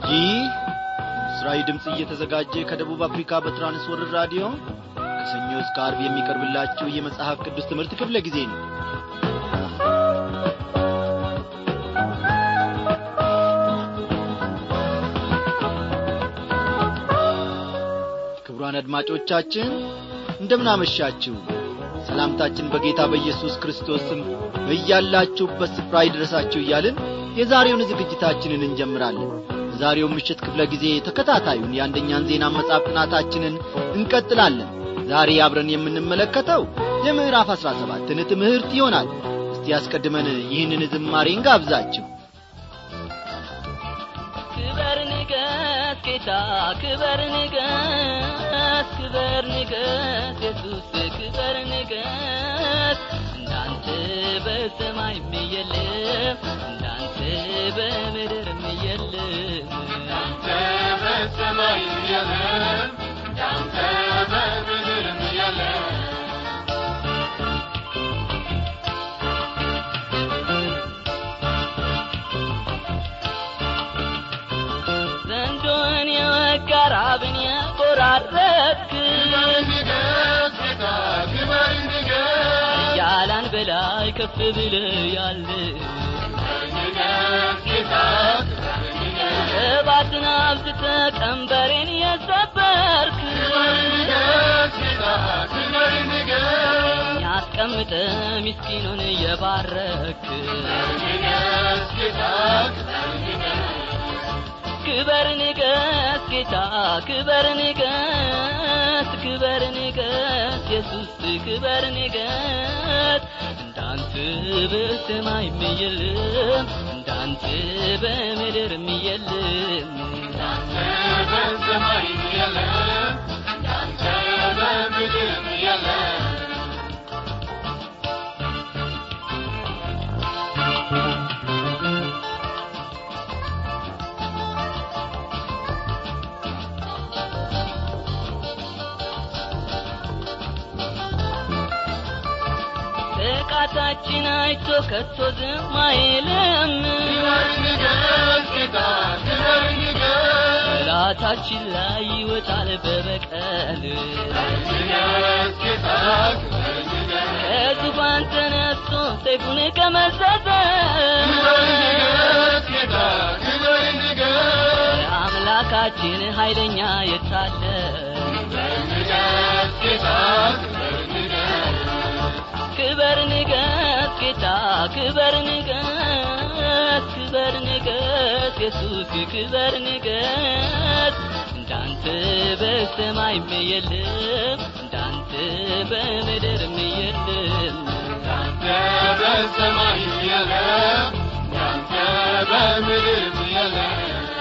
ይህ ምስራዊ ድምፅ እየተዘጋጀ ከደቡብ አፍሪካ በትራንስወርር ራዲዮ ከሰኞ እስከ አርብ የሚቀርብላችሁ የመጽሐፍ ቅዱስ ትምህርት ክፍለ ጊዜ ነው ክቡራን አድማጮቻችን እንደምናመሻችሁ ሰላምታችን በጌታ በኢየሱስ ክርስቶስ ስም በያላችሁበት ስፍራ ይድረሳችሁ እያልን የዛሬውን ዝግጅታችንን እንጀምራለን ዛሬው ምሽት ክፍለ ጊዜ ተከታታዩን የአንደኛን ዜና መጽሐፍ ጥናታችንን እንቀጥላለን ዛሬ አብረን የምንመለከተው የምዕራፍ አሥራ ሰባትን ትምህርት ይሆናል እስቲ ያስቀድመን ይህንን ዝማሬ እንጋብዛችሁ ክበር ንገስ ጌታ ክበር ንገስ ክበር ንገስ ኢየሱስ ክበር ንገስ እንዳንተ በሰማይም የለም እንዳንተ በምድርም የለም እንዳንተ በሰማይም የለም እንዳንተ በምድርም የለም ዘንዶን የወጋ ራብን የቆራረጥክ እያላን በላይ ከፍ ብለ ያለ እባትን አብዝተ ቀንበሬን የሰበርክ ያስቀምጠ ምስኪኑን የባረክ ክበር ንገስ ጌታ ክበር ንገስ ክበር ንገስ ኢየሱስ ክበር ንገስ እንዳንተ በሰማይም የለም እንዳንተ በምድርም የለም እንዳንተ በሰማይም የለም እንዳንተ በምድርም የለም ጥቃታችን አይቶ ከቶ ዝም አይልም ጠላታችን ላይ ይወጣል በበቀል ከዙፋን ተነስቶ ሰይፉን ከመዘዘ አምላካችን ኃይለኛ የታለ ክበር ንገስ ጌታ ክበር ንገስ ክበር ንገስ ኢየሱስ ክበር ንገስ እንዳንተ በሰማይም የለም እንዳንተ በምድርም የለም እንዳንተ በሰማይም የለም እንዳንተ በምድርም የለም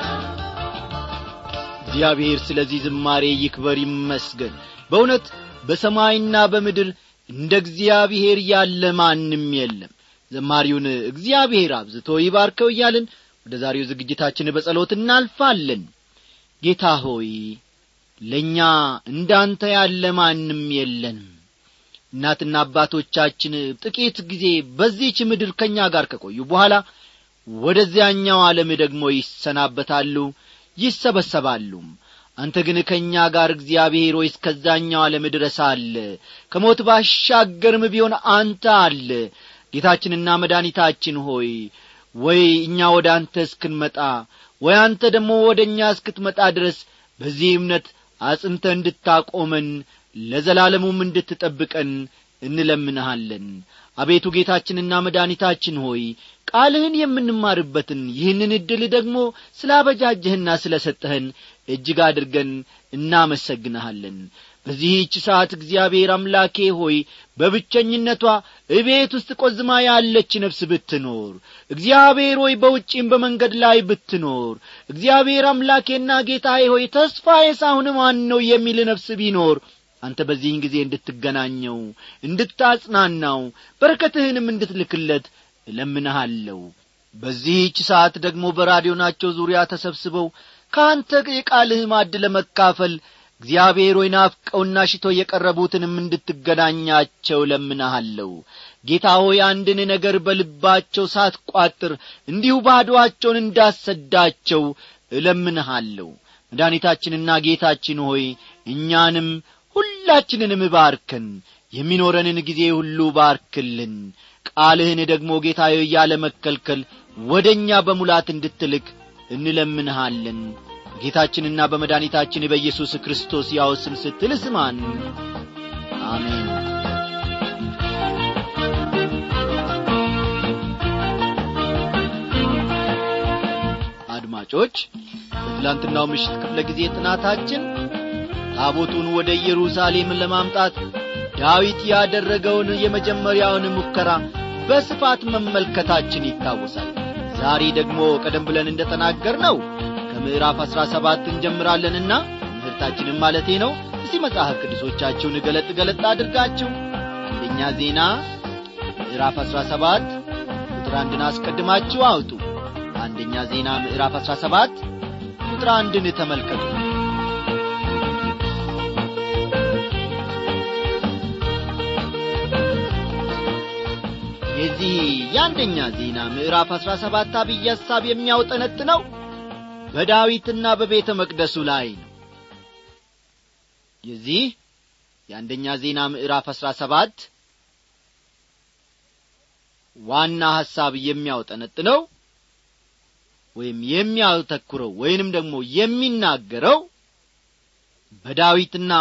እግዚአብሔር ስለዚህ ዝማሬ ይክበር ይመስገን በእውነት በሰማይና በምድር እንደ እግዚአብሔር ያለ ማንም የለም ዘማሪውን እግዚአብሔር አብዝቶ ይባርከው እያልን ወደ ዛሬው ዝግጅታችን በጸሎት እናልፋለን ጌታ ሆይ ለእኛ እንዳንተ ያለ ማንም የለንም እናትና አባቶቻችን ጥቂት ጊዜ በዚህች ምድር ከእኛ ጋር ከቆዩ በኋላ ወደዚያኛው ዓለም ደግሞ ይሰናበታሉ ይሰበሰባሉም አንተ ግን ከእኛ ጋር እግዚአብሔር ሆይ እስከዛኛው ዓለም ድረስ አለ ከሞት ባሻገርም ቢሆን አንተ አለ ጌታችንና መድኃኒታችን ሆይ ወይ እኛ ወደ አንተ እስክንመጣ ወይ አንተ ደግሞ ወደ እኛ እስክትመጣ ድረስ በዚህ እምነት አጽንተ እንድታቆመን ለዘላለሙም እንድትጠብቀን እንለምንሃለን አቤቱ ጌታችንና መድኃኒታችን ሆይ ቃልህን የምንማርበትን ይህንን ዕድል ደግሞ ስላበጃጀህና ስለ ሰጠህን እጅግ አድርገን እናመሰግንሃለን በዚህች ሰዓት እግዚአብሔር አምላኬ ሆይ በብቸኝነቷ እቤት ውስጥ ቆዝማ ያለች ነፍስ ብትኖር እግዚአብሔር ሆይ በውጪም በመንገድ ላይ ብትኖር እግዚአብሔር አምላኬና ጌታዬ ሆይ ተስፋዬ ሳሁን ማን ነው የሚል ነፍስ ቢኖር አንተ በዚህን ጊዜ እንድትገናኘው እንድታጽናናው በረከትህንም እንድትልክለት እለምንሃለሁ በዚህች ሰዓት ደግሞ በራዲዮናቸው ዙሪያ ተሰብስበው ከአንተ የቃልህ ማድ ለመካፈል እግዚአብሔር ሆይ ናፍቀውና ሽቶ የቀረቡትንም እንድትገናኛቸው ለምናሃለሁ ጌታ ሆይ አንድን ነገር በልባቸው ሳትቋጥር እንዲሁ ባዶአቸውን እንዳሰዳቸው እለምንሃለሁ መድኃኒታችንና ጌታችን ሆይ እኛንም ሁላችንንም ባርከን የሚኖረንን ጊዜ ሁሉ ባርክልን ቃልህን ደግሞ ጌታዬ ያለ መከልከል ወደ እኛ በሙላት እንድትልክ እንለምንሃለን ጌታችንና በመድኃኒታችን በኢየሱስ ክርስቶስ ያው ስም ስትል ስማን አሜን አድማጮች በትላንትናው ምሽት ክፍለ ጊዜ ጥናታችን ታቦቱን ወደ ኢየሩሳሌም ለማምጣት ዳዊት ያደረገውን የመጀመሪያውን ሙከራ በስፋት መመልከታችን ይታወሳል ዛሬ ደግሞ ቀደም ብለን እንደ ተናገር ነው ከምዕራፍ አሥራ ሰባት እንጀምራለንና ትምህርታችንም ማለቴ ነው እስቲ መጽሐፍ ቅዱሶቻችሁን ገለጥ ገለጥ አድርጋችሁ አንደኛ ዜና ምዕራፍ አሥራ ሰባት ቁጥር አንድን አስቀድማችሁ አውጡ አንደኛ ዜና ምዕራፍ አሥራ ሰባት ቁጥር አንድን ተመልከቱ የዚህ የአንደኛ ዜና ምዕራፍ አሥራ ሰባት አብይ ሐሳብ የሚያውጠነጥነው በዳዊትና በቤተ መቅደሱ ላይ ነው የዚህ የአንደኛ ዜና ምዕራፍ አሥራ ሰባት ዋና ሐሳብ የሚያውጠነጥነው ወይም የሚያተኩረው ወይንም ደግሞ የሚናገረው በዳዊትና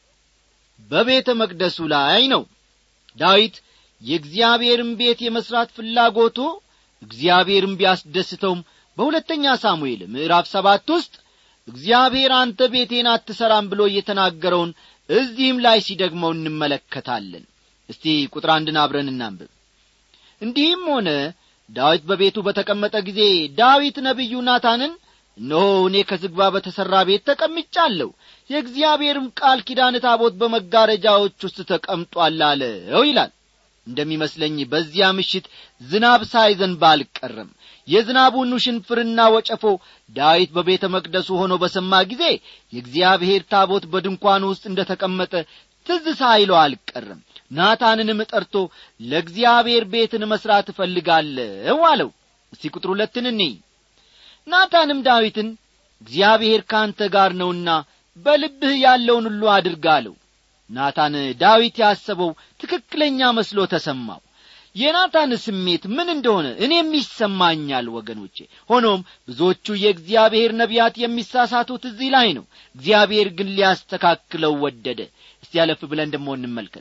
በቤተ መቅደሱ ላይ ነው ዳዊት የእግዚአብሔርን ቤት የመሥራት ፍላጎቱ እግዚአብሔርን ቢያስደስተውም በሁለተኛ ሳሙኤል ምዕራፍ ሰባት ውስጥ እግዚአብሔር አንተ ቤቴን አትሠራም ብሎ እየተናገረውን እዚህም ላይ ሲደግመው እንመለከታለን እስቲ ቁጥር አንድን አብረን እናንብብ እንዲህም ሆነ ዳዊት በቤቱ በተቀመጠ ጊዜ ዳዊት ነቢዩ ናታንን እነሆ እኔ ከዝግባ በተሠራ ቤት ተቀምጫለሁ የእግዚአብሔርም ቃል ኪዳን ታቦት በመጋረጃዎች ውስጥ ተቀምጧል አለው ይላል እንደሚመስለኝ በዚያ ምሽት ዝናብ ሳይዘንብ አልቀረም የዝናቡን ሽንፍርና ወጨፎ ዳዊት በቤተ መቅደሱ ሆኖ በሰማ ጊዜ የእግዚአብሔር ታቦት በድንኳኑ ውስጥ እንደ ተቀመጠ ትዝ ሳይለው አልቀረም ናታንንም ጠርቶ ለእግዚአብሔር ቤትን መሥራት እፈልጋለሁ አለው እስቲ ቁጥር ሁለትን እኔ ናታንም ዳዊትን እግዚአብሔር ካንተ ጋር ነውና በልብህ ያለውን ሁሉ አድርግ አለው ናታን ዳዊት ያሰበው ትክክለኛ መስሎ ተሰማው የናታን ስሜት ምን እንደሆነ እኔም ይሰማኛል ወገኖቼ ሆኖም ብዙዎቹ የእግዚአብሔር ነቢያት የሚሳሳቱት እዚህ ላይ ነው እግዚአብሔር ግን ሊያስተካክለው ወደደ እስቲ ያለፍ ብለን ደሞ እንመልከት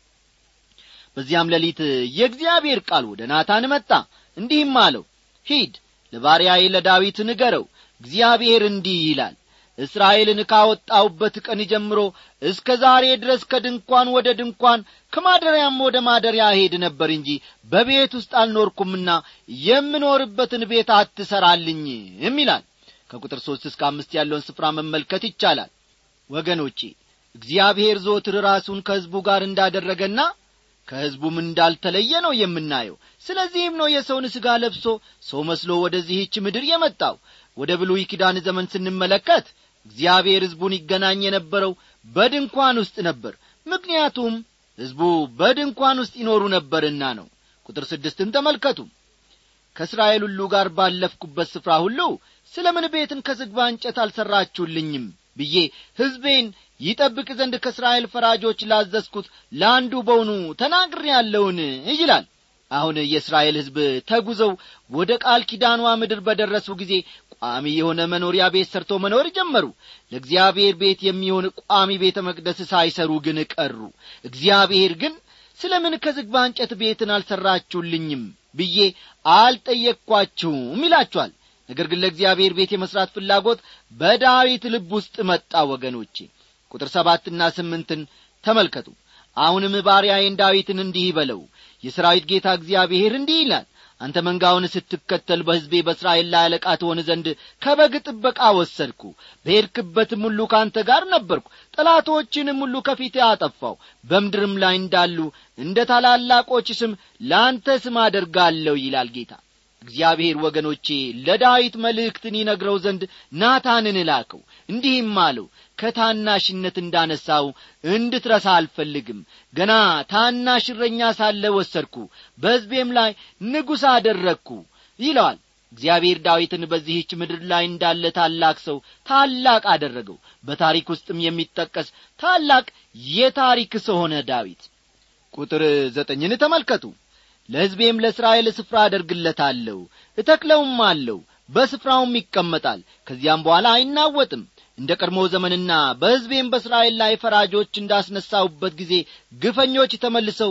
በዚያም ሌሊት የእግዚአብሔር ቃል ወደ ናታን መጣ እንዲህም አለው ሂድ ለባሪያዬ ለዳዊት ንገረው እግዚአብሔር እንዲህ ይላል እስራኤልን ካወጣውበት ቀን ጀምሮ እስከ ዛሬ ድረስ ከድንኳን ወደ ድንኳን ከማደሪያም ወደ ማደሪያ ሄድ ነበር እንጂ በቤት ውስጥ አልኖርኩምና የምኖርበትን ቤት አትሰራልኝም ይላል ከቁጥር ሦስት እስከ አምስት ያለውን ስፍራ መመልከት ይቻላል ወገኖቼ እግዚአብሔር ዞትር ራሱን ከሕዝቡ ጋር እንዳደረገና ከሕዝቡም እንዳልተለየ ነው የምናየው ስለዚህም ነው የሰውን ሥጋ ለብሶ ሰው መስሎ ወደዚህች ምድር የመጣው ወደ ብሉይ ኪዳን ዘመን ስንመለከት እግዚአብሔር ሕዝቡን ይገናኝ የነበረው በድንኳን ውስጥ ነበር ምክንያቱም ሕዝቡ በድንኳን ውስጥ ይኖሩ ነበርና ነው ቁጥር ስድስትን ተመልከቱ ከእስራኤል ሁሉ ጋር ባለፍኩበት ስፍራ ሁሉ ስለ ምን ቤትን ከዝግባ እንጨት አልሠራችሁልኝም ብዬ ሕዝቤን ይጠብቅ ዘንድ ከእስራኤል ፈራጆች ላዘዝኩት ለአንዱ በውኑ ተናግሬ ያለውን ይላል አሁን የእስራኤል ሕዝብ ተጉዘው ወደ ቃል ኪዳኗ ምድር በደረሱ ጊዜ ቋሚ የሆነ መኖሪያ ቤት ሰርቶ መኖር ጀመሩ ለእግዚአብሔር ቤት የሚሆን ቋሚ ቤተ መቅደስ ሳይሰሩ ግን ቀሩ እግዚአብሔር ግን ስለ ምን ከዝግባ እንጨት ቤትን አልሠራችሁልኝም ብዬ አልጠየቅኳችሁም ይላችኋል ነገር ግን ለእግዚአብሔር ቤት የመሥራት ፍላጎት በዳዊት ልብ ውስጥ መጣ ወገኖቼ ቁጥር ሰባትና ስምንትን ተመልከቱ አሁንም ባሪያዬን ዳዊትን እንዲህ በለው የሰራዊት ጌታ እግዚአብሔር እንዲህ ይላል አንተ መንጋውን ስትከተል በሕዝቤ በእስራኤል ላይ አለቃ ትሆን ዘንድ ከበግ ጥበቃ ወሰድኩ በሄድክበትም ሁሉ ከአንተ ጋር ነበርኩ ጠላቶችንም ሁሉ ከፊቴ አጠፋው በምድርም ላይ እንዳሉ እንደ ታላላቆች ስም ለአንተ ስም አደርጋለሁ ይላል ጌታ እግዚአብሔር ወገኖቼ ለዳዊት መልእክትን ይነግረው ዘንድ ናታንን ላከው እንዲህም አለው ከታናሽነት እንዳነሳው እንድትረሳ አልፈልግም ገና ታናሽ እረኛ ሳለ ወሰድኩ በሕዝቤም ላይ ንጉሥ አደረግኩ ይለዋል እግዚአብሔር ዳዊትን በዚህች ምድር ላይ እንዳለ ታላቅ ሰው ታላቅ አደረገው በታሪክ ውስጥም የሚጠቀስ ታላቅ የታሪክ ሰው ሆነ ዳዊት ቁጥር ዘጠኝን ተመልከቱ ለሕዝቤም ለእስራኤል ስፍራ አደርግለታለሁ እተክለውም አለው በስፍራውም ይቀመጣል ከዚያም በኋላ አይናወጥም እንደ ቀድሞ ዘመንና በሕዝቤም በእስራኤል ላይ ፈራጆች እንዳስነሳሁበት ጊዜ ግፈኞች ተመልሰው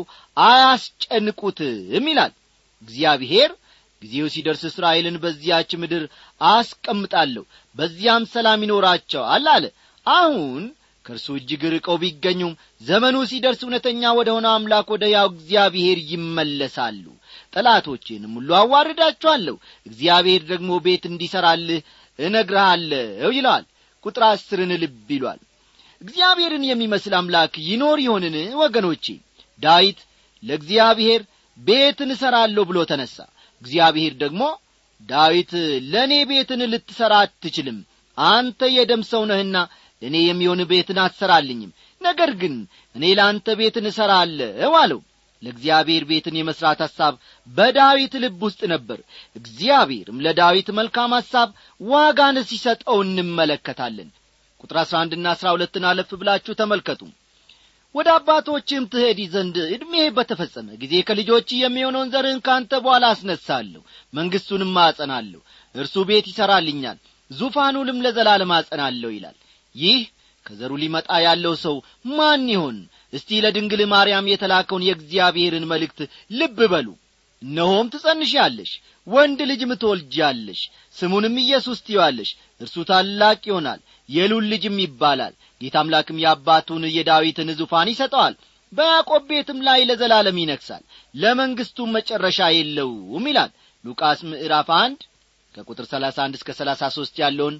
አያስጨንቁትም ይላል እግዚአብሔር ጊዜው ሲደርስ እስራኤልን በዚያች ምድር አስቀምጣለሁ በዚያም ሰላም ይኖራቸዋል አለ አሁን ከእርሱ እጅግ ርቀው ቢገኙም ዘመኑ ሲደርስ እውነተኛ ወደ ሆነ አምላክ ወደ ያው እግዚአብሔር ይመለሳሉ ጠላቶቼንም ሁሉ አዋርዳቸዋለሁ እግዚአብሔር ደግሞ ቤት እንዲሠራልህ እነግርሃለሁ ይለዋል ቁጥር አስርን ልብ ይሏል እግዚአብሔርን የሚመስል አምላክ ይኖር ይሆንን ወገኖቼ ዳዊት ለእግዚአብሔር ቤትን እሠራለሁ ብሎ ተነሣ እግዚአብሔር ደግሞ ዳዊት ለእኔ ቤትን ልትሠራ አትችልም አንተ የደም ሰው ነህና ለእኔ የሚሆን ቤትን አትሠራልኝም ነገር ግን እኔ ለአንተ ቤትን እሠራለሁ አለው ለእግዚአብሔር ቤትን የመሥራት ሐሳብ በዳዊት ልብ ውስጥ ነበር እግዚአብሔርም ለዳዊት መልካም ሐሳብ ዋጋን ሲሰጠው እንመለከታለን ቁጥር አሥራ አንድና አሥራ ሁለትን አለፍ ብላችሁ ተመልከቱ ወደ አባቶችም ትሄድ ዘንድ ዕድሜ በተፈጸመ ጊዜ ከልጆች የሚሆነውን ዘርህን ካንተ በኋላ አስነሳለሁ መንግሥቱንም አጸናለሁ እርሱ ቤት ይሠራልኛል ዙፋኑንም ለዘላለም አጸናለሁ ይላል ይህ ከዘሩ ሊመጣ ያለው ሰው ማን ይሆን እስቲ ለድንግል ማርያም የተላከውን የእግዚአብሔርን መልእክት ልብ በሉ እነሆም ትጸንሻለሽ ወንድ ልጅም ትወልጃለሽ ስሙንም ኢየሱስ ትዪዋለሽ እርሱ ታላቅ ይሆናል የሉል ልጅም ይባላል ጌታ አምላክም የአባቱን የዳዊትን ዙፋን ይሰጠዋል በያዕቆብ ቤትም ላይ ለዘላለም ይነግሣል ለመንግሥቱም መጨረሻ የለውም ይላል ሉቃስ ምዕራፍ አንድ ከቁጥር ሰላሳ አንድ እስከ ሰላሳ ሦስት ያለውን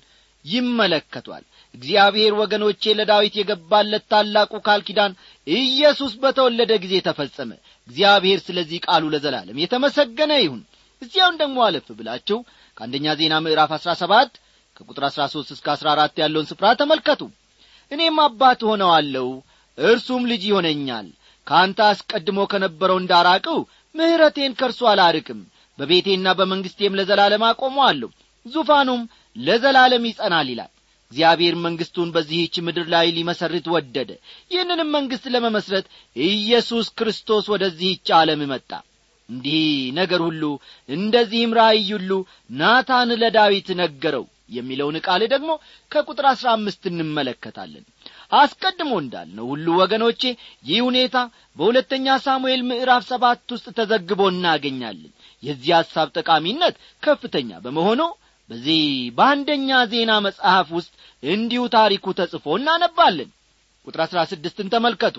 ይመለከቷል እግዚአብሔር ወገኖቼ ለዳዊት የገባለት ታላቁ ቃል ኪዳን ኢየሱስ በተወለደ ጊዜ ተፈጸመ እግዚአብሔር ስለዚህ ቃሉ ለዘላለም የተመሰገነ ይሁን እዚያውን ደግሞ አለፍ ብላችሁ ከአንደኛ ዜና ምዕራፍ አሥራ ሰባት ከቁጥር አሥራ ሦስት እስከ አሥራ አራት ያለውን ስፍራ ተመልከቱ እኔም አባት ሆነዋለሁ እርሱም ልጅ ይሆነኛል ከአንተ አስቀድሞ ከነበረው እንዳራቅው ምሕረቴን ከእርሱ አላርቅም በቤቴና በመንግሥቴም ለዘላለም አቆመዋለሁ ዙፋኑም ለዘላለም ይጸናል ይላል እግዚአብሔር መንግሥቱን በዚህች ምድር ላይ ሊመሰርት ወደደ ይህንንም መንግሥት ለመመስረት ኢየሱስ ክርስቶስ ወደዚህች ዓለም መጣ እንዲህ ነገር ሁሉ እንደዚህም ራእይ ሁሉ ናታን ለዳዊት ነገረው የሚለውን ቃል ደግሞ ከቁጥር አሥራ አምስት እንመለከታለን አስቀድሞ እንዳልነው ሁሉ ወገኖቼ ይህ ሁኔታ በሁለተኛ ሳሙኤል ምዕራፍ ሰባት ውስጥ ተዘግቦ እናገኛለን የዚህ ሐሳብ ጠቃሚነት ከፍተኛ በመሆኑ በዚህ በአንደኛ ዜና መጽሐፍ ውስጥ እንዲሁ ታሪኩ ተጽፎ እናነባለን ቁጥር አሥራ ስድስትን ተመልከቱ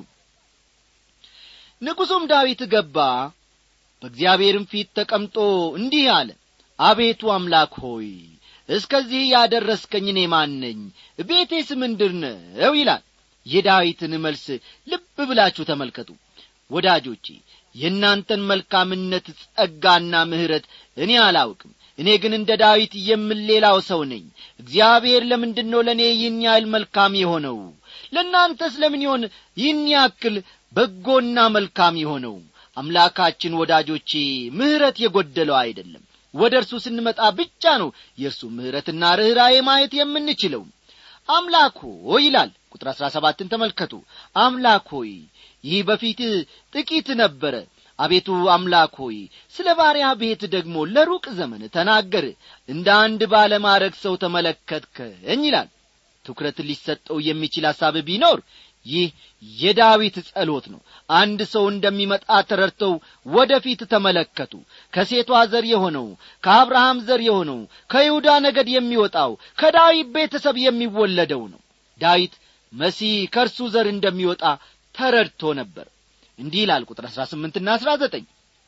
ንጉሡም ዳዊት ገባ በእግዚአብሔርም ፊት ተቀምጦ እንዲህ አለ አቤቱ አምላክ ሆይ እስከዚህ ያደረስከኝ እኔ ማን ነኝ ቤቴስ ምንድር ነው ይላል የዳዊትን መልስ ልብ ብላችሁ ተመልከቱ ወዳጆቼ የእናንተን መልካምነት ጸጋና ምሕረት እኔ አላውቅም እኔ ግን እንደ ዳዊት የምሌላው ሰው ነኝ እግዚአብሔር ለምንድን ነው ለእኔ ይህን ያህል መልካም የሆነው ለእናንተስ ለምን ይሆን ይህን ያክል በጎና መልካም የሆነው አምላካችን ወዳጆቼ ምሕረት የጐደለው አይደለም ወደ እርሱ ስንመጣ ብቻ ነው የእርሱ ምሕረትና ርኅራዬ ማየት የምንችለው አምላክ ሆይ ይላል ቁጥር አሥራ ሰባትን ተመልከቱ አምላክ ሆይ ይህ በፊት ጥቂት ነበረ አቤቱ አምላክ ሆይ ስለ ባሪያ ቤት ደግሞ ለሩቅ ዘመን ተናገር እንደ አንድ ባለማረግ ሰው ተመለከትከኝ ይላል ትኩረት ሊሰጠው የሚችል ሐሳብ ቢኖር ይህ የዳዊት ጸሎት ነው አንድ ሰው እንደሚመጣ ተረድተው ወደ ፊት ተመለከቱ ከሴቷ ዘር የሆነው ከአብርሃም ዘር የሆነው ከይሁዳ ነገድ የሚወጣው ከዳዊት ቤተሰብ የሚወለደው ነው ዳዊት መሲህ ከእርሱ ዘር እንደሚወጣ ተረድቶ ነበር እንዲህ ይላል ቁጥር አሥራ ስምንትና አሥራ ዘጠኝ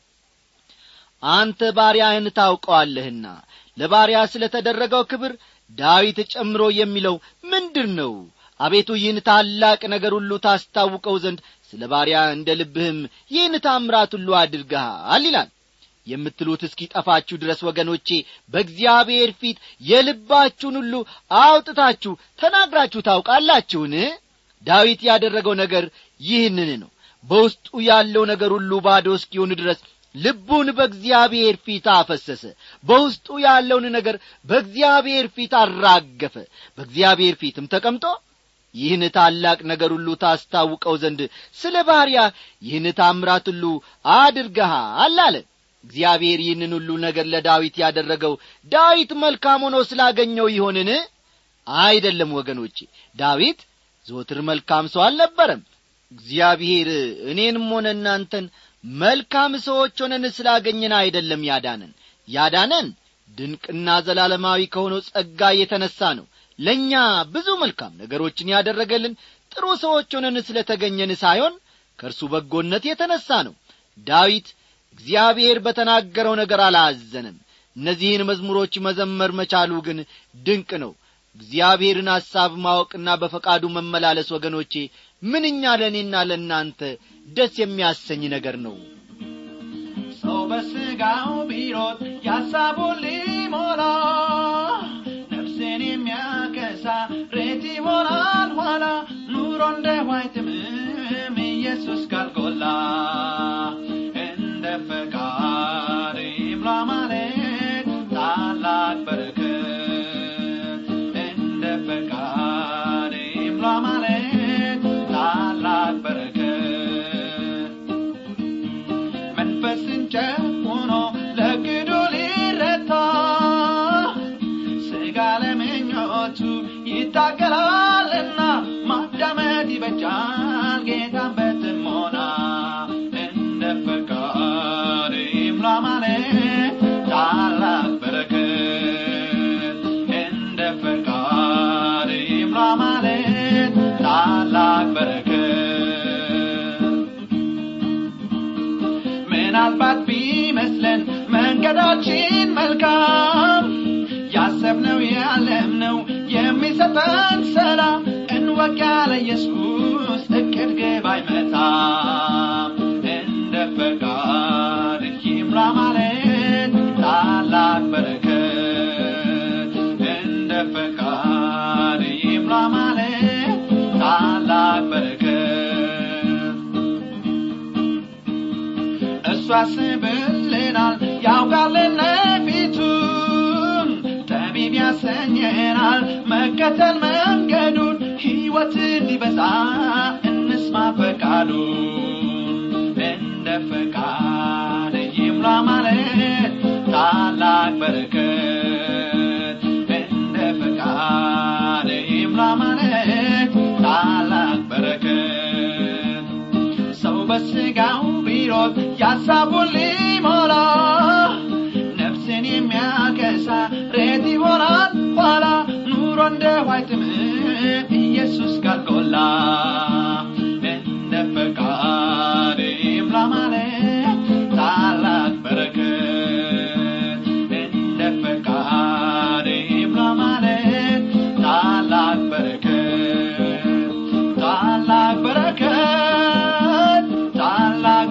አንተ ባሪያህን ታውቀዋለህና ለባሪያ ስለ ተደረገው ክብር ዳዊት ጨምሮ የሚለው ምንድር ነው አቤቱ ይህን ታላቅ ነገር ሁሉ ታስታውቀው ዘንድ ስለ ባሪያ እንደ ልብህም ይህን ታምራት ሁሉ አድርገሃል ይላል የምትሉት እስኪጠፋችሁ ድረስ ወገኖቼ በእግዚአብሔር ፊት የልባችሁን ሁሉ አውጥታችሁ ተናግራችሁ ታውቃላችሁን ዳዊት ያደረገው ነገር ይህንን ነው በውስጡ ያለው ነገር ሁሉ ባዶ እስኪሆን ድረስ ልቡን በእግዚአብሔር ፊት አፈሰሰ በውስጡ ያለውን ነገር በእግዚአብሔር ፊት አራገፈ በእግዚአብሔር ፊትም ተቀምጦ ይህን ታላቅ ነገር ሁሉ ታስታውቀው ዘንድ ስለ ባሪያ ይህን ታምራት ሁሉ አድርገሃል አለ እግዚአብሔር ይህንን ሁሉ ነገር ለዳዊት ያደረገው ዳዊት መልካም ሆኖ ስላገኘው ይሆንን አይደለም ወገኖቼ ዳዊት ዘወትር መልካም ሰው አልነበረም እግዚአብሔር እኔንም ሆነ እናንተን መልካም ሰዎች ሆነን ስላገኘን አይደለም ያዳነን ያዳነን ድንቅና ዘላለማዊ ከሆነው ጸጋ የተነሣ ነው ለእኛ ብዙ መልካም ነገሮችን ያደረገልን ጥሩ ሰዎች ሆነን ስለ ተገኘን ሳይሆን ከእርሱ በጎነት የተነሣ ነው ዳዊት እግዚአብሔር በተናገረው ነገር አላዘንም እነዚህን መዝሙሮች መዘመር መቻሉ ግን ድንቅ ነው እግዚአብሔርን ሐሳብ ማወቅና በፈቃዱ መመላለስ ወገኖቼ ምንኛ ለእኔና ለእናንተ ደስ የሚያሰኝ ነገር ነው ሰው በሥጋው ቢሮጥ ያሳቡን ሊሞላ ነፍሴን የሚያከሳ ሬት ይሆናል ኋላ ኑሮ እንደ ዋይትምም ኢየሱስ ካልጎላ እንደ ፈቃድ ይምላ ማለት ታላቅ በረከት እንደ ፈቃድ ይምላ ማለት ታላቅ በረከት መንፈስን ጨቁኖ ለግዱ ሊረታ ስጋ ለምኞቱ ይታገላልና ማዳመጥ ይበጃል ጌታን በጥሞና እንደ ፈቃድ ይምላ ማለት ታላቅ በረከት እንደ ፈቃድ ይምላ ማለት ታላቅ በረከት ምናልባት ቢመስለን መንገዳችን መልካም ያሰብነው ያለምነው የሚሰጠን ሰላም እንወቅ ያለ ኢየሱስ እቅድ ግብ አይመታም እንደ ፈቃድ ይምራ ማለት ታላቅ በረከት እንደ ፈቃድ ይምራ ማለት ታላቅ በረከት እሱ ያስብልናል ያውቃልን ፊቱን ጠቢብ ያሰኘናል መከተል መንገዱን ሕይወትን ሊበዛ እንስማ ፈቃዱን እንደ ፈቃድ ይምላ ማለት ታላቅ በረከት እንደ ፈቃድ ይምላ ማለት ታላቅ በረከት ሰው በሥጋው ቢሮጥ ያሳቡን ሊሞላ ነፍስን የሚያከሳ ሬት ይሆናል ኋላ ኑሮ እንደ ዋይትም ኢየሱስ ካልጎላ እንደ ፈቃድ ይምላ ማለት ታላቅ በረከት እንደ ፈቃድ ይምላ ማለት ታላቅ በረከት ታላቅ በረከት ታላቅ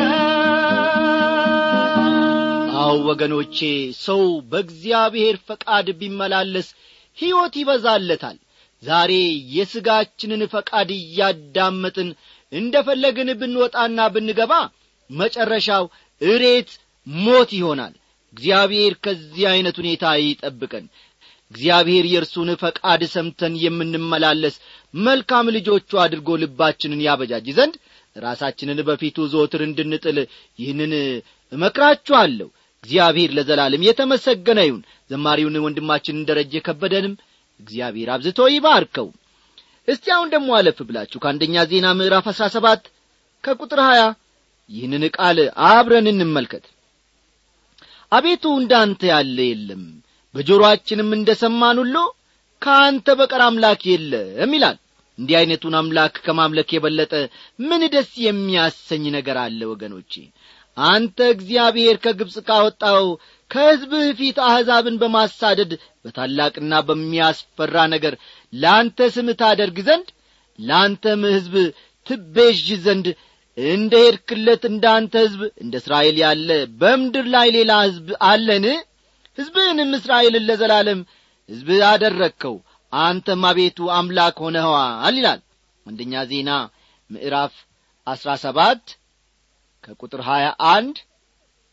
በረከት አው ወገኖቼ ሰው በእግዚአብሔር ፈቃድ ቢመላለስ ሕይወት ይበዛለታል ዛሬ የሥጋችንን ፈቃድ እያዳመጥን እንደ ፈለግን ብንወጣና ብንገባ መጨረሻው እሬት ሞት ይሆናል እግዚአብሔር ከዚህ ዐይነት ሁኔታ ይጠብቀን እግዚአብሔር የእርሱን ፈቃድ ሰምተን የምንመላለስ መልካም ልጆቹ አድርጎ ልባችንን ያበጃጅ ዘንድ ራሳችንን በፊቱ ዘወትር እንድንጥል ይህንን እመክራችኋለሁ እግዚአብሔር ለዘላለም የተመሰገነ ይሁን ዘማሪውን ወንድማችንን ደረጀ ከበደንም እግዚአብሔር አብዝቶ ይባርከው እስቲ አሁን ደግሞ አለፍ ብላችሁ ከአንደኛ ዜና ምዕራፍ አሥራ ሰባት ከቁጥር ሀያ ይህንን ቃል አብረን እንመልከት አቤቱ እንዳንተ ያለ የለም በጆሮአችንም እንደ ሰማን ሁሉ ከአንተ በቀር አምላክ የለም ይላል እንዲህ ዐይነቱን አምላክ ከማምለክ የበለጠ ምን ደስ የሚያሰኝ ነገር አለ ወገኖቼ አንተ እግዚአብሔር ከግብፅ ካወጣው ከሕዝብህ ፊት አሕዛብን በማሳደድ በታላቅና በሚያስፈራ ነገር ለአንተ ስም ታደርግ ዘንድ ለአንተም ሕዝብ ትቤዥ ዘንድ እንደ ሄድክለት እንደ አንተ ሕዝብ እንደ እስራኤል ያለ በምድር ላይ ሌላ ሕዝብ አለን ሕዝብህንም እስራኤልን ለዘላለም ሕዝብ አደረግከው አንተም አቤቱ አምላክ ሆነኸዋል ይላል አንደኛ ዜና ምዕራፍ አሥራ ሰባት ከቁጥር ሀያ አንድ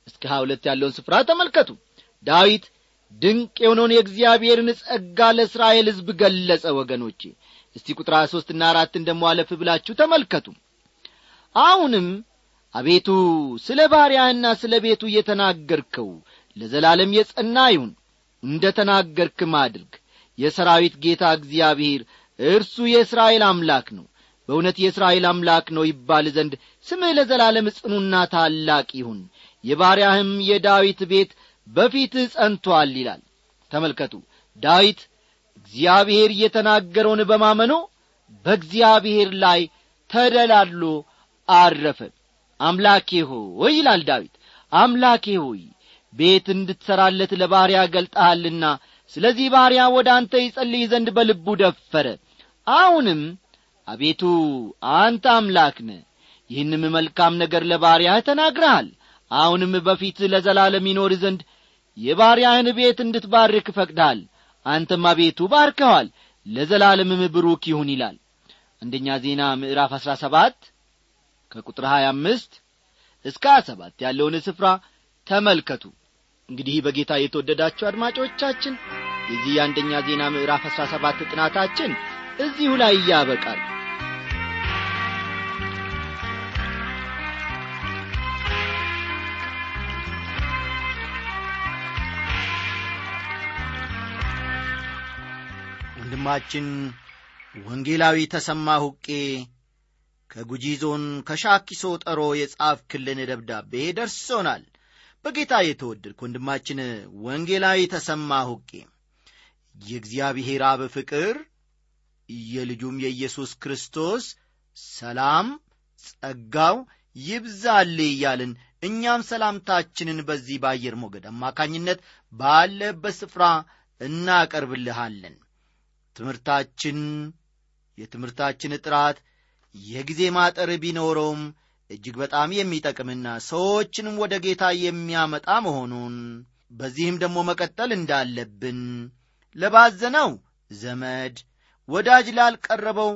እስከ ሀያ ሁለት ያለውን ስፍራ ተመልከቱ ዳዊት ድንቅ የሆነውን የእግዚአብሔርን ጸጋ ለእስራኤል ሕዝብ ገለጸ ወገኖቼ እስቲ ቁጥር ሀያ ሦስትና አራትን ደሞ አለፍ ብላችሁ ተመልከቱ አሁንም አቤቱ ስለ ባሪያህና ስለ ቤቱ እየተናገርከው ለዘላለም የጸና ይሁን እንደ ተናገርክም አድርግ የሰራዊት ጌታ እግዚአብሔር እርሱ የእስራኤል አምላክ ነው በእውነት የእስራኤል አምላክ ነው ይባል ዘንድ ስምህ ለዘላለም ጽኑና ታላቅ ይሁን የባሪያህም የዳዊት ቤት በፊትህ ጸንቶአል ይላል ተመልከቱ ዳዊት እግዚአብሔር እየተናገረውን በማመኑ በእግዚአብሔር ላይ ተደላድሎ አረፈ አምላኬ ሆይ ይላል ዳዊት አምላኬ ሆይ ቤት እንድትሠራለት ለባሪያ ገልጠሃልና ስለዚህ ባሪያ ወደ አንተ ይጸልይ ዘንድ በልቡ ደፈረ አሁንም አቤቱ አንተ አምላክ ነ ይህንም መልካም ነገር ለባሪያህ ተናግረሃል አሁንም በፊት ለዘላለም ይኖር ዘንድ የባሪያህን ቤት እንድትባርክ ፈቅዳል አንተም አቤቱ ባርከዋል ለዘላለምም ብሩክ ይሁን ይላል አንደኛ ዜና ምዕራፍ አሥራ ሰባት ከቁጥር ሀያ አምስት እስከ ሀያ ሰባት ያለውን ስፍራ ተመልከቱ እንግዲህ በጌታ የተወደዳችሁ አድማጮቻችን የዚህ የአንደኛ ዜና ምዕራፍ አሥራ ሰባት ጥናታችን እዚሁ ላይ ያበቃል ወንድማችን ወንጌላዊ ተሰማ ሁቄ ከጉጂ ዞን ከሻኪሶ ጠሮ የጻፍክልን ደብዳቤ ደርሶናል በጌታ የተወደድክ ወንድማችን ወንጌላዊ ተሰማ ሁቄ የእግዚአብሔር አብ ፍቅር የልጁም የኢየሱስ ክርስቶስ ሰላም ጸጋው ይብዛል እያልን እኛም ሰላምታችንን በዚህ በአየር ሞገድ አማካኝነት ባለበት ስፍራ እናቀርብልሃለን ትምህርታችን የትምህርታችን ጥራት የጊዜ ማጠር ቢኖረውም እጅግ በጣም የሚጠቅምና ሰዎችንም ወደ ጌታ የሚያመጣ መሆኑን በዚህም ደግሞ መቀጠል እንዳለብን ለባዘነው ዘመድ ወዳጅ ላልቀረበው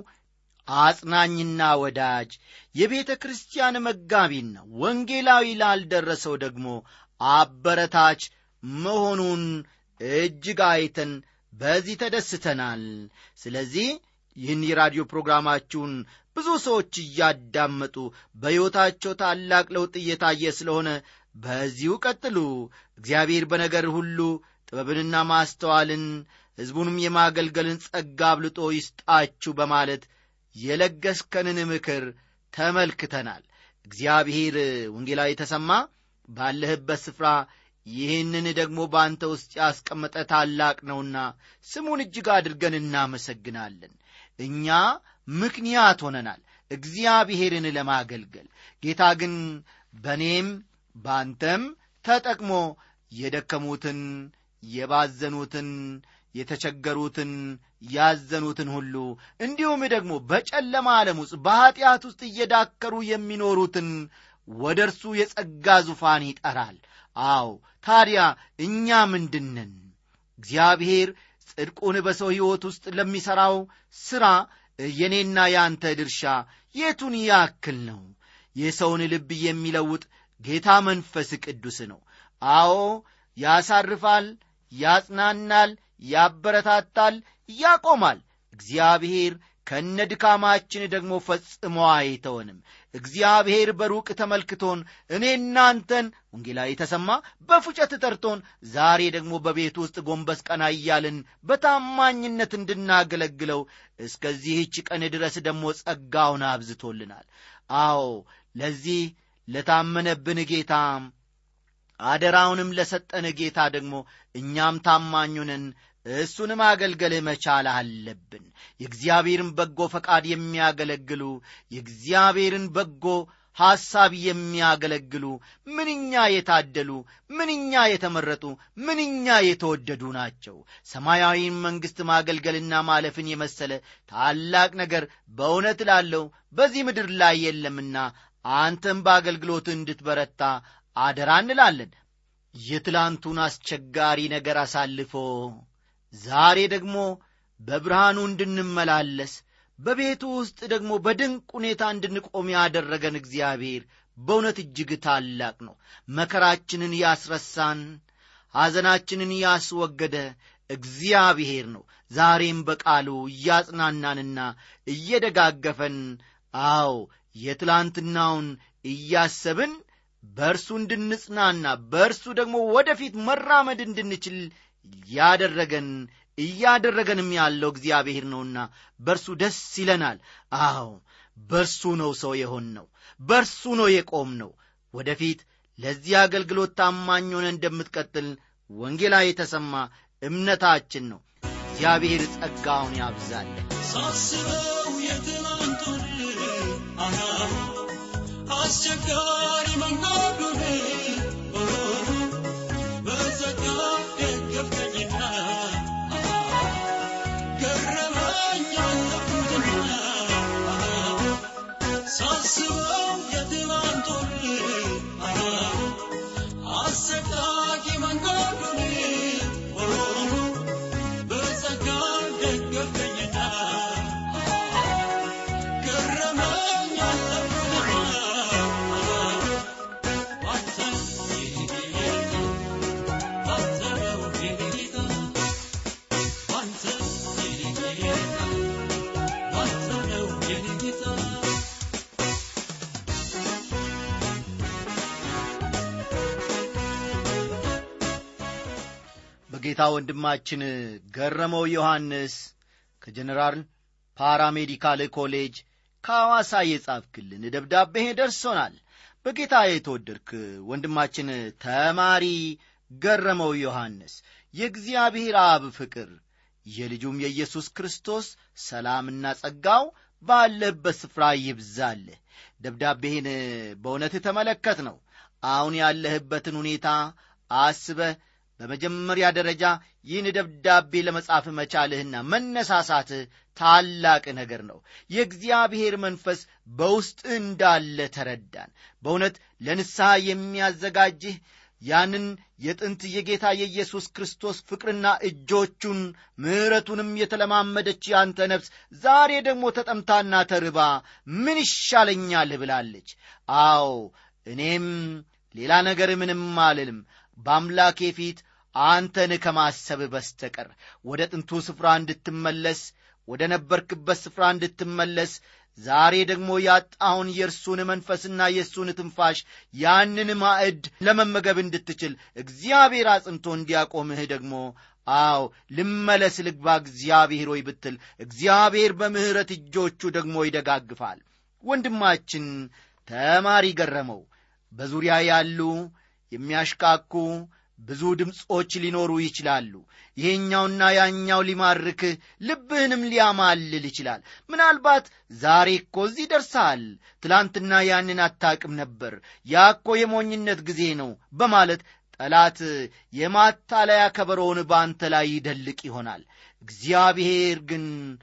አጽናኝና ወዳጅ የቤተ ክርስቲያን መጋቢና ወንጌላዊ ላልደረሰው ደግሞ አበረታች መሆኑን እጅግ አይተን በዚህ ተደስተናል ስለዚህ ይህን የራዲዮ ፕሮግራማችሁን ብዙ ሰዎች እያዳመጡ በሕይወታቸው ታላቅ ለውጥ እየታየ ስለሆነ በዚሁ ቀጥሉ እግዚአብሔር በነገር ሁሉ ጥበብንና ማስተዋልን ሕዝቡንም የማገልገልን ጸጋ አብልጦ ይስጣችሁ በማለት የለገስከንን ምክር ተመልክተናል እግዚአብሔር ወንጌላዊ ተሰማ ባለህበት ስፍራ ይህንን ደግሞ በአንተ ውስጥ ያስቀመጠ ታላቅ ነውና ስሙን እጅግ አድርገን እናመሰግናለን እኛ ምክንያት ሆነናል እግዚአብሔርን ለማገልገል ጌታ ግን በእኔም በአንተም ተጠቅሞ የደከሙትን የባዘኑትን የተቸገሩትን ያዘኑትን ሁሉ እንዲሁም ደግሞ በጨለማ ዓለም ውስጥ በኀጢአት ውስጥ እየዳከሩ የሚኖሩትን ወደ እርሱ የጸጋ ዙፋን ይጠራል አዎ ታዲያ እኛ ምንድንን እግዚአብሔር ጽድቁን በሰው ሕይወት ውስጥ ለሚሠራው ሥራ የኔና የአንተ ድርሻ የቱን ያክል ነው የሰውን ልብ የሚለውጥ ጌታ መንፈስ ቅዱስ ነው አዎ ያሳርፋል ያጽናናል ያበረታታል ያቆማል እግዚአብሔር ከነ ድካማችን ደግሞ ፈጽሞ አይተወንም እግዚአብሔር በሩቅ ተመልክቶን እኔ እናንተን ወንጌላዊ ተሰማ በፉጨት ጠርቶን ዛሬ ደግሞ በቤት ውስጥ ጎንበስ ቀና እያልን በታማኝነት እንድናገለግለው እስከዚህች ቀን ድረስ ደግሞ ጸጋውን አብዝቶልናል አዎ ለዚህ ለታመነብን ጌታ አደራውንም ለሰጠን ጌታ ደግሞ እኛም ታማኙንን እሱን ማገልገል መቻል አለብን የእግዚአብሔርን በጎ ፈቃድ የሚያገለግሉ የእግዚአብሔርን በጎ ሐሳብ የሚያገለግሉ ምንኛ የታደሉ ምንኛ የተመረጡ ምንኛ የተወደዱ ናቸው ሰማያዊን መንግሥት ማገልገልና ማለፍን የመሰለ ታላቅ ነገር በእውነት ላለው በዚህ ምድር ላይ የለምና አንተም በአገልግሎት እንድትበረታ አደራ እንላለን የትላንቱን አስቸጋሪ ነገር አሳልፎ ዛሬ ደግሞ በብርሃኑ እንድንመላለስ በቤቱ ውስጥ ደግሞ በድንቅ ሁኔታ እንድንቆም ያደረገን እግዚአብሔር በእውነት እጅግ ታላቅ ነው መከራችንን ያስረሳን ሐዘናችንን ያስወገደ እግዚአብሔር ነው ዛሬም በቃሉ እያጽናናንና እየደጋገፈን አዎ የትላንትናውን እያሰብን በእርሱ እንድንጽናና በእርሱ ደግሞ ወደፊት መራመድ እንድንችል ያደረገን እያደረገንም ያለው እግዚአብሔር ነውና በእርሱ ደስ ይለናል አዎ በእርሱ ነው ሰው የሆን ነው በእርሱ ነው የቆም ነው ወደፊት ለዚህ አገልግሎት ታማኝ ሆነ እንደምትቀጥል ወንጌላ የተሰማ እምነታችን ነው እግዚአብሔር ጸጋውን ያብዛለን ሳስበው የትናንቱን አና አስቸጋሪ መንገዱን በዘጋ ደገፍከኝና ገረመኝ ያለፉትና ሳስበው የትናንቱን አና አሰቃቂ መንገዱን በጸጋ ደገፈኝና ገረመኝ ያለፉትና ባንተ ጌታ ባንተ ነው ጌታ ባንተ ጌታ ባንተ ነው ጌታ በጌታ ወንድማችን ገረመው ዮሐንስ ከጀነራል ፓራሜዲካል ኮሌጅ ከሐዋሳ የጻፍክልን ደብዳቤ ደርሶናል በጌታ የተወደድክ ወንድማችን ተማሪ ገረመው ዮሐንስ የእግዚአብሔር አብ ፍቅር የልጁም የኢየሱስ ክርስቶስ ሰላምና ጸጋው ባለህበት ስፍራ ይብዛልህ ደብዳቤህን በእውነት ተመለከት ነው አሁን ያለህበትን ሁኔታ አስበህ በመጀመሪያ ደረጃ ይህን ደብዳቤ ለመጻፍ መቻልህና መነሳሳትህ ታላቅ ነገር ነው የእግዚአብሔር መንፈስ በውስጥ እንዳለ ተረዳን በእውነት ለንስሐ የሚያዘጋጅህ ያንን የጥንት የጌታ የኢየሱስ ክርስቶስ ፍቅርና እጆቹን ምሕረቱንም የተለማመደች ያንተ ነፍስ ዛሬ ደግሞ ተጠምታና ተርባ ምን ይሻለኛል ብላለች አዎ እኔም ሌላ ነገር ምንም አልልም በአምላኬ ፊት አንተን ከማሰብ በስተቀር ወደ ጥንቱ ስፍራ እንድትመለስ ወደ ነበርክበት ስፍራ እንድትመለስ ዛሬ ደግሞ ያጣውን የእርሱን መንፈስና የእሱን ትንፋሽ ያንን ማዕድ ለመመገብ እንድትችል እግዚአብሔር አጽንቶ እንዲያቆምህ ደግሞ አዎ ልመለስ ልግባ እግዚአብሔር ሆይ ብትል እግዚአብሔር በምሕረት እጆቹ ደግሞ ይደጋግፋል ወንድማችን ተማሪ ገረመው በዙሪያ ያሉ የሚያሽካኩ ብዙ ድምፆች ሊኖሩ ይችላሉ ይሄኛውና ያኛው ሊማርክህ ልብህንም ሊያማልል ይችላል ምናልባት ዛሬ እኮ እዚህ ደርሰሃል ትላንትና ያንን አታቅም ነበር ያ እኮ የሞኝነት ጊዜ ነው በማለት ጠላት የማታለያ ከበሮውን በአንተ ላይ ይደልቅ ይሆናል እግዚአብሔር ግን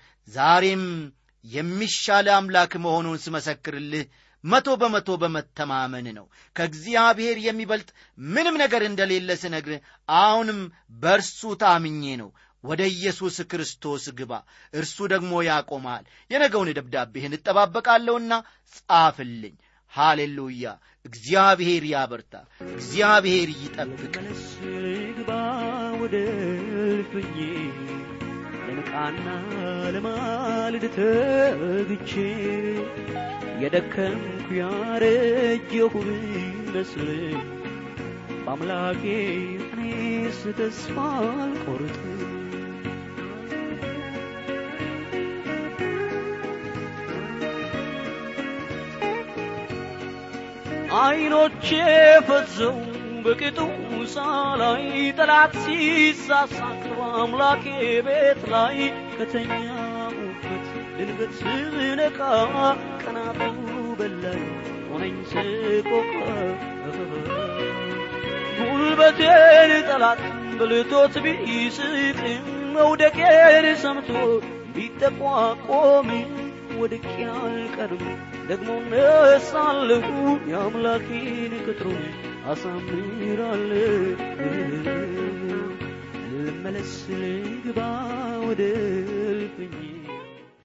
ዛሬም የሚሻለ አምላክ መሆኑን ስመሰክርልህ መቶ በመቶ በመተማመን ነው ከእግዚአብሔር የሚበልጥ ምንም ነገር እንደሌለ ስነግር አሁንም በእርሱ ታምኜ ነው ወደ ኢየሱስ ክርስቶስ ግባ እርሱ ደግሞ ያቆማል የነገውን ደብዳቤህን እጠባበቃለሁና ጻፍልኝ ሃሌሉያ እግዚአብሔር ያበርታ እግዚአብሔር ይጠብቅ መለስ ልግባ ወደ እልፍኜ ለንቃና ለማልድ ተግቼ የደከምኩ ያረጀሁ ብመስል በአምላኬ እኔስ ተስፋ አልቆርጥም አይኖቼ ፈዘው በቅጡ ሳላይ ጠላት ሲሳሳቅ በአምላኬ ቤት ላይ ከተኛሁበት ድንገት ስነቃ ቀናቱ በላይ ሆነኝ ስቆቃ ጉልበቴን ጠላት በልቶት ቢስቅም መውደቄን ሰምቶ ቢጠቋቆም ወድቄ አልቀርም ደግሞ እነሳለሁ የአምላኬን ቅጥሩን አሳምራለሁ ልመለስ ልግባ ወደ እልፍኜ